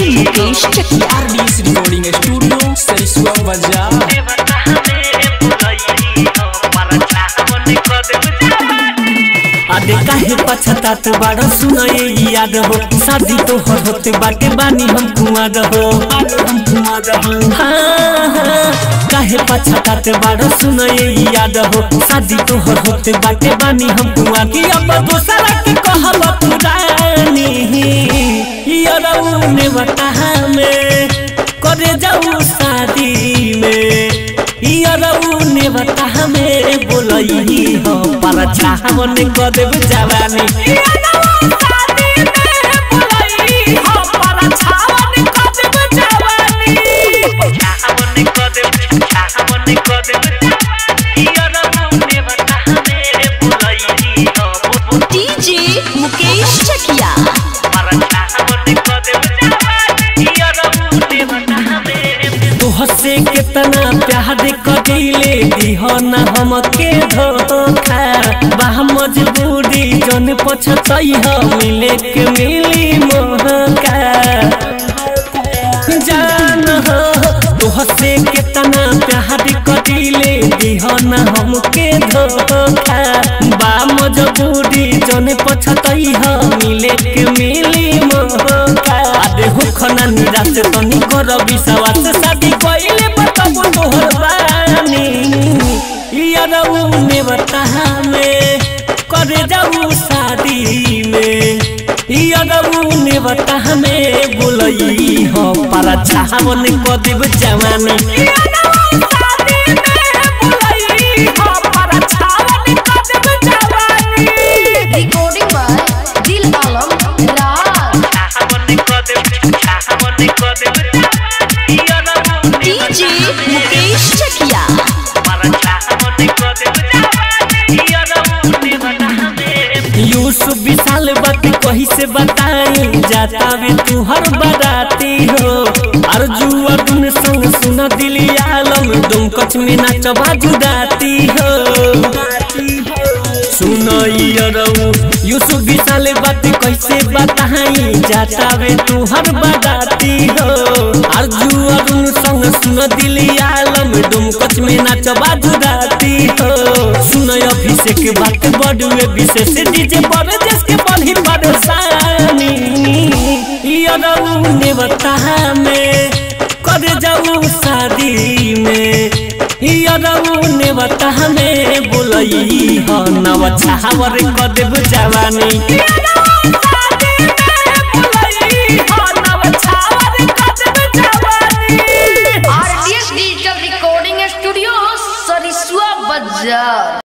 Mukesh Chakia RDS recording studio Sarisua बाजार आदे काहे पछतात बाड़ो सुनए याद हो शादी तो होते बाटे बानी हम कुआर हो हम कुआर हो हाँ, हाँ, काहे पछतात बाड़ो सुनए याद हो शादी तो होते बाटे बानी हम कुआर की अब दोसरा के कहब पुरानी यरऊ ने बता में करे जाऊ शादी में यरऊ ने बता में बोलई हो पर चाहवन कदेब जवानी डीजे मुकेश चकिया तोह से कितना प्यार कदिले दिह न हमके धोखा बाह मजबूरी जन पछतई ह मिले के मिली मोहका जान हो तोह से कितना प्यार कदिले दिह न हमके धोखा बा मजबूरी जन पछतई ह मिले के मिली मोहका आदे हो खना निराश तनी कर विश्वास शादी कइले बताबो तोहर बानी यारऊ ने बता में करे जाऊ शादी में यारऊ ने बता में बोलई हो पर चाहवन कदिब जवानी रिकॉर्डिंग बाय दिल आलम राज डीजे मुकेश चकिया यूसुफ विशाल बात कही से बताई जाता वे तू हर बराती हो अर्जू अर्जुन संग सुन दिली आलम तुम कच में नाचबा जुदाती हो सुन यरऊ यूसुफ विशाल बात कैसे बताई जाता वे तू हर बराती हो अर्जू अर्जुन संग सुन दिली आलम तुम कच में नाचबा जुदाती हो सुन अभिषेक बात बड़ुए विशेष डीजे पर जिसके बड़ी परेशानी यरऊ ने बता में कर जाऊ शादी में यरऊ ने बता में बोलई हो नव छावर कदेब जवानी RDS digital recording studio Sarisua बाजार